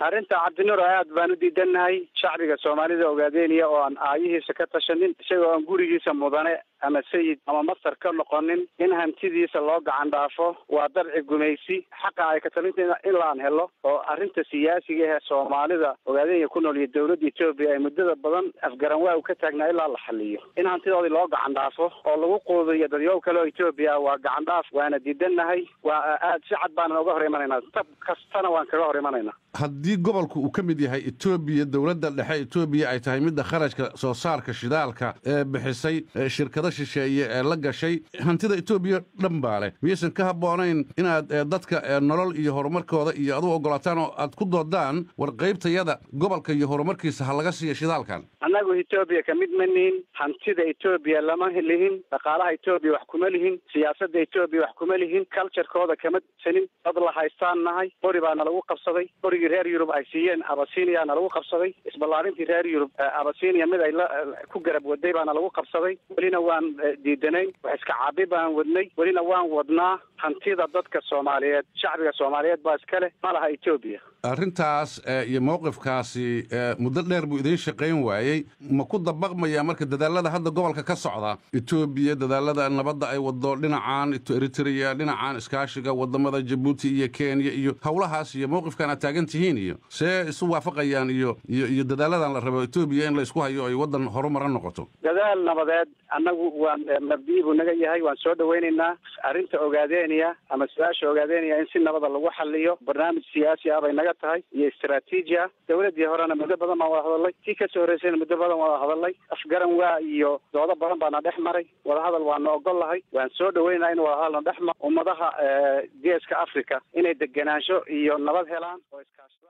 arrinta cabdinuro aad baan u diidannahay shacbiga soomaalida ogaadeynaya oo aan aayihiisa ka tashanin isagoo aan gurigiisa mudane ama sayid ama mastar ka noqonin in hantidiisa loo gacan dhaafo waa darci gumaysi xaqa ay ka talinta in laan helo oo arrinta siyaasiga ee soomaalida ogaadeenya ku nool iyo dowladda etoobiya ay muddada badan afgaran waa u ka taagnaa ilaa la xaliyo in hantidoodii loo gacan dhaafo oo lagu quudiyo dadyow kale oo etoobiya waa gacan dhaaf waana diidannahay waa aad si cad baanan uga hor imanaynaa tab kastana waan kaga hor imanaynaa haddii gobolku uu ka mid yahay etoobiya dowladda dhexe etoobiya ay tahay midda kharashka soo saarka shidaalka ee bixisay shirkado shisheeye ee la gashay hantida etoobiya dhan baa leh miyaysan ka habboonayn inaad dadka nolol iyo horumarkooda iyo adu ogolaataan oo aad ku doodaan war qaybtayada gobolka iyo horumarkiisa ha laga siiya shidaalkan annagu etoobiya ka mid ma nihin hantida etoobiya lama lihin dhaqaalaha etoobiya wax kuma lihin siyaasadda etoobiya wax kuma lihin culturekooda kama sanin dad la haystaan nahay qori baana lagu qabsaday qorigii reer yurub ay siiyeen abasinia na lagu qabsaday isballaarintii reer yurub abasinia mid ay la ku garab waday baana lagu qabsaday welina waan diidanayn wax iska caabi baan wadnay welina waan wadnaa hantida dadka soomaaliyeed shacbiga soomaaliyeed baa iska leh ma laha etoobiya arrintaas iyo mowqifkaasi muddo dheer buu idiin shaqayn waayey ma ku dabaqmaya marka dadaalada hadda gobolka ka socda etoobiya dadaalada nabadda ay wado dhinacan eritrea dhinacan iskaashiga wadamada jabuuti iyo kenya iyo howlahaas iyo mowqifkan aad taagan tihiin iyo see isu waafaqayaan iyo iyo iyo dadaaladan la rabo etoobiya in la isku hayo ay waddan horumara noqoto dadaal nabadeed annagu waan mabdii buu naga yahay waan soo dhawaynaynaa arrinta ogaadeeniya ama su-aasha ogaadeeniya in si nabada lagu xaliyo barnaamij siyaasi ah bay naga tahay iyo istraatiiji ah dowladdii horena muddo badan baan wada hadalnay kii kasoo horreysayna muddo badan wada hadalnay afgaran waa iyo doodo badan baana dhex maray wadahadal waana ogol lahay waan soo dhaweynaa in wadahadalna dhex mar ummadaha geeska africa inay degenaansho iyo nabad helaan oo iskaash